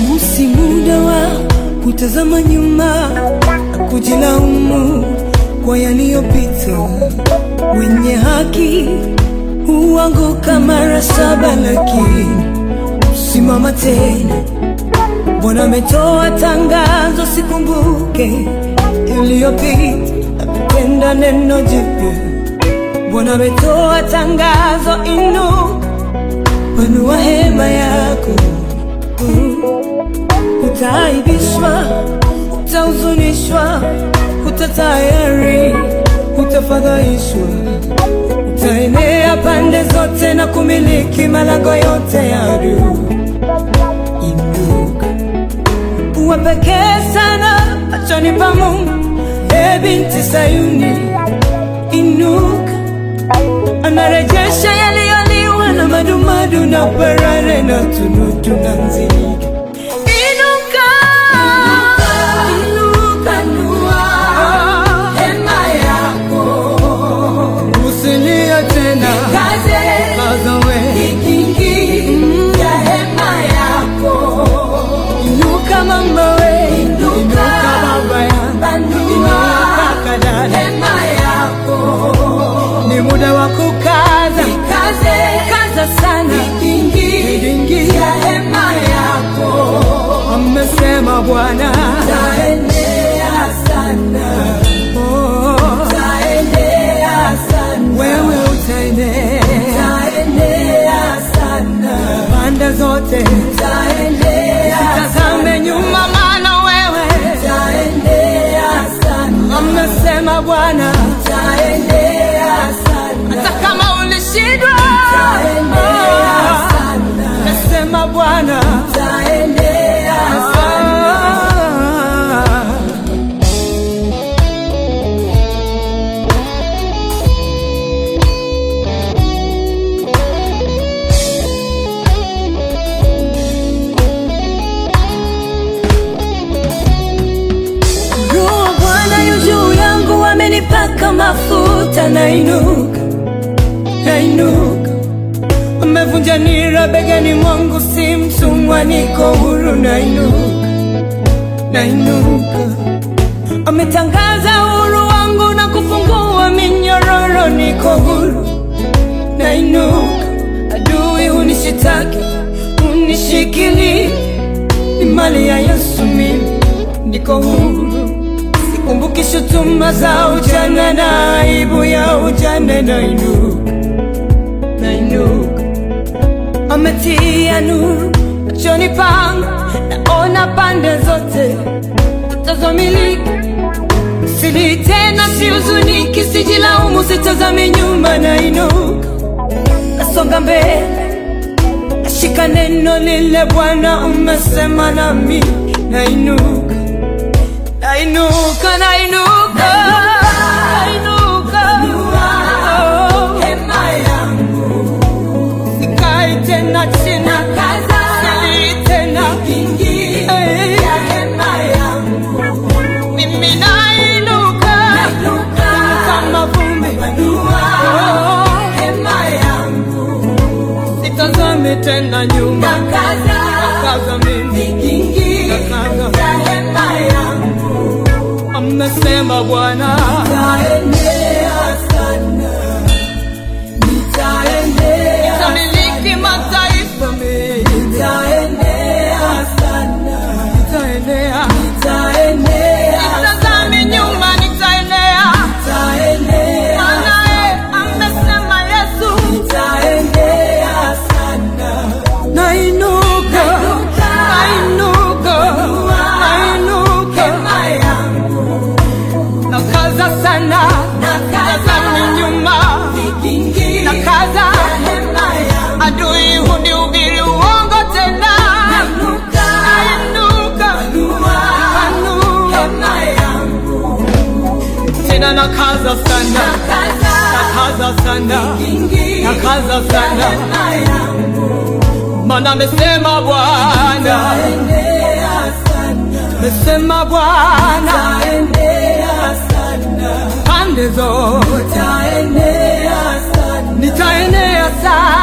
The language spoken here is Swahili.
Huu si muda wa kutazama nyuma na kujilaumu kwa yaliyopita. Wenye haki huanguka mara saba, lakini simama tena. Bwana ametoa tangazo, sikumbuke iliyopita, napenda neno jipya. Bwana ametoa tangazo, inuka, panua hema yako Utaaibishwa, utahuzunishwa, utatayari, utafadhaishwa, utaenea pande zote na kumiliki malango yote ya adui. Inuka, uwe pekee sana machoni pa Mungu, e binti Sayuni, inuka, anarejesha yaliyoliwa na madumadu na parare na tunutu na nzige. Inuka, inuka, hema yako usilie tena, kaza we. kingi ya hema yako Inuka mama we, inuka baba yangu, Panua inuka kadada, hema yako ni muda wa kukaza, kaze kaza sana, kingi Kingi. ya hema yako amesema Bwana. taenea sana Oh, taenea sana wewe utaenea taenea sana pande zote, taenea tazame nyuma, maana wewe taenea sana amesema Bwana. taenea sana hata kama ulishindwa, taenea sana nasema Bwana. taenea sana Ah. Roho wa Bwana yu juu yangu, amenipaka mafuta, nainuka, nainuka. Amevunja nira begani mwangu, si mtumwa, niko huru, nainuka, nainuka. Ametangaza uhuru wangu na kufungua minyororo, niko huru, nainuka. Adui hunishitaki, hunishikili, ni mali ya Yesu, mimi niko huru. Sikumbuki shutuma za ujana na aibu ya ujana, nainuka, nainuka. Ametia nuru machoni pangu, naona pande zote tazamiliki sili tena, sihuzuniki, sijilaumu, sitazami nyuma, nainuka, nasonga mbele, nashika neno lile Bwana umesema nami, nainuka, nainuka, nainuka, nainuka, oh, hema yangu sikai tena chini, sili tena, kingi eh, ya hema yangu mimi nainuka kama vumbi, oh, hema yangu sitazame tena nyuma, kaza mimi kingi Nakaza. ya hema yangu amesema Bwana. taenea sana nitaenea Tamiliki mataifa mengi, nitaenea sana nitaenea. nitaenea Sitazami nyuma, nitaenea. nitaenea Maana amesema Yesu, nitaenea sana nainuka, nainuka, nainuka. hema yangu Nakaza sana, tazami nyuma, kingi nakaza. hema yangu Adui hunihubiri uongo tena. Nainuka. Nainuka, nainuka. hema yangu tena nakaza sana, nakaza sana, kingi nakaza sana, hema yangu maana amesema Bwana, taenea sana amesema Bwana, taenea sana pande zote taenea sana nitaenea sana.